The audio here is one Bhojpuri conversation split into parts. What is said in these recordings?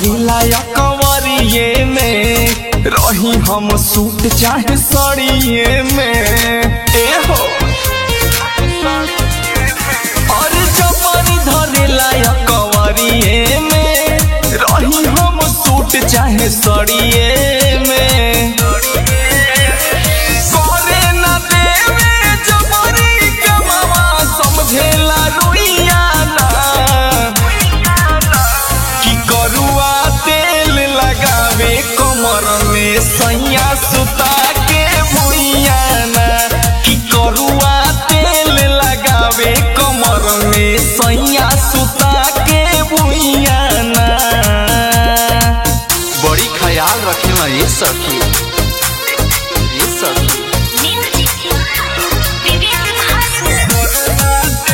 धरिला या कंवरिए में रही हम सूट चाहे सड़िए में ए हो और जवानी धरिला या कंवरिए में रही हम सूट चाहे सड़िए में करे ना देवे जबरी के मामा समझेला रुइया ना कि करुआ तेल लगावे कमर में सैया सुता के भुइया ना कि करुआ तेल लगावे कमर में सैया सुता के भुइया ना बड़ी ख्याल रखेला ये सखी ये सखी Music Vivian Hustle.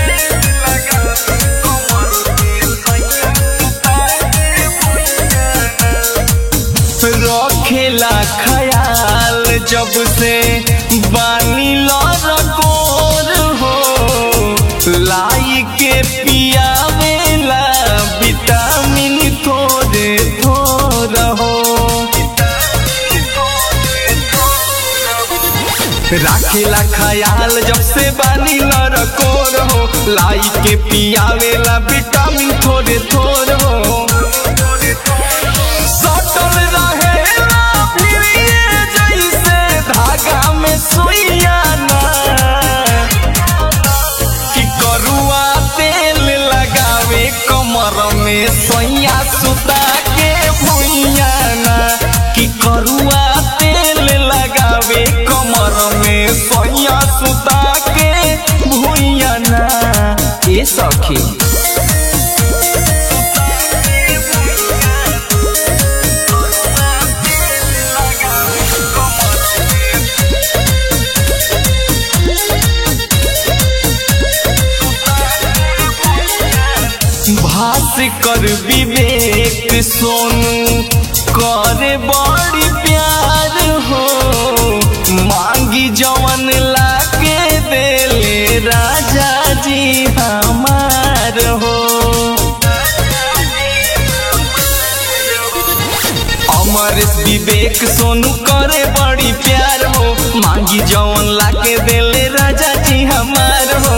रखेला ख्याल जब से बानी लरकोर हो लाई के पियावेला विटामिन थोड़े थोड़ हो राखेला ख्याल जब से बानी लरकोर हो लाई के पियावेला विटामिन थोड़े थोड़ हो सटल रहेला फिरिए जैसे धागा में सुइया ना कि करुआ तेल लगावे कमर में सैया सुता के भुइया ना कि करुआ तेल लगावे कमर में सैया सुता के भुइया ना ए सखी भास कर विवेक सोनू करे बड़ी प्यार हो मांगी जवन लाके देले राजा जी हमार हो अमरेश विवेक सोनू करे बड़ी प्यार हो मांगी जवन लाके देले राजा जी हमार हो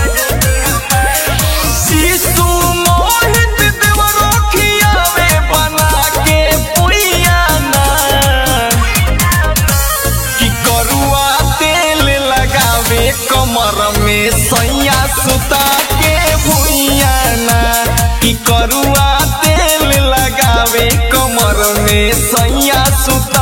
शिशु मोहित देवरो खियावे बना के पुइया ना कि करुआ तेल लगावे कमर में सैया सुता के भुइया ना कि करुआ तेल लगावे कमर में सैया सुता